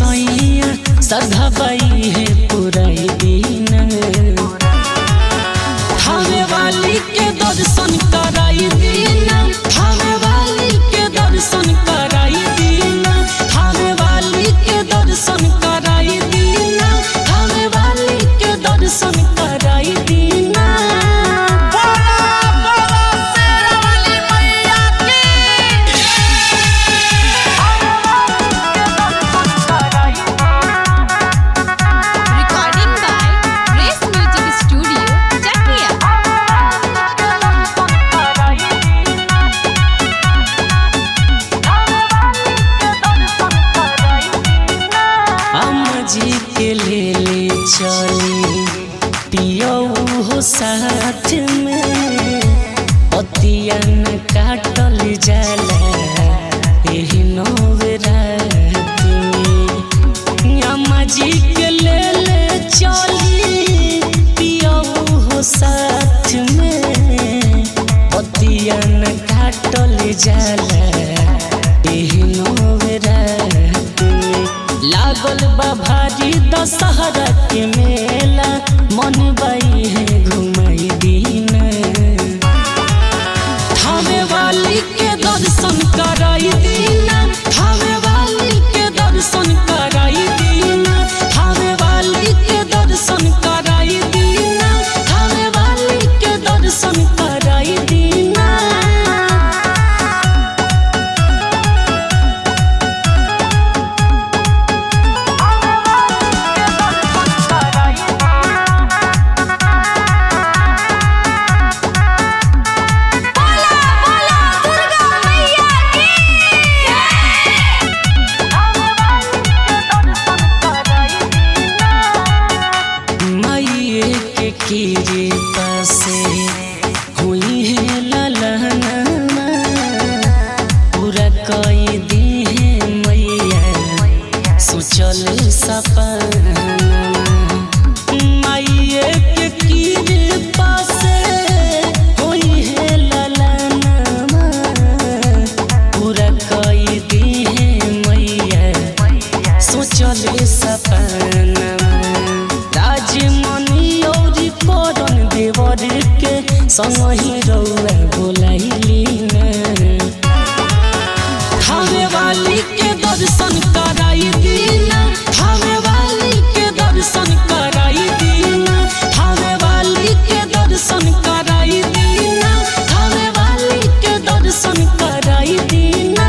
सैया सधबाई है पुराई दिन थावे वाली के दर्शन कराई दीना थावे वाली के दर्शन कराई दीना थावे वाली के दर्शन कराई दीना थावे वाली के दर्शन कराई दीना Recording by Grace Music Studio, Chakia. अम्मा जी के ले ले चली पियो हो साथ में पतियन काटल जाला एही नवरात में अम्मा जी के ले ले चली पियो हो साथ में पतियन काटल जाला एही नवरात में लागल बा भारी दशहरा के मेला मन बाई है घुमाई दीन थावे वाली के दर्शन कराई दीना थावे वाली के दर्शन कराई दीना थावे वाली के दर्शन कराई दीना थावे वाली के दर्शन कराई दीना माइए के कीरे पासे हुई है ललहना पूरा कई दी है मैया सोचल सपना माइए के कीरे पासे हुई है ललहना पूरा कई दी है मैया सोचल सपना राजमणि और करन देवर के संग ही रौआ बोलाइली न थावे वाली के दर्शन कराई दीना थावे वाली के दर्शन कराई दीना थावे वाली के दर्शन कराई दीना थावे वाली के दर्शन कराई दीना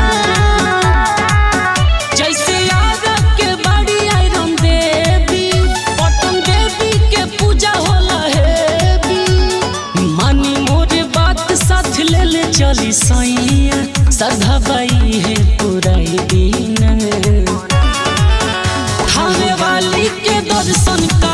जैसे आगा के बड़ी आयरन देवी पटन देवी के पूजा होला हेवी मानी मोरे बात साथ ले ले चली सैया सधबाई है पुराई दिन थावे वाली के दर्शन का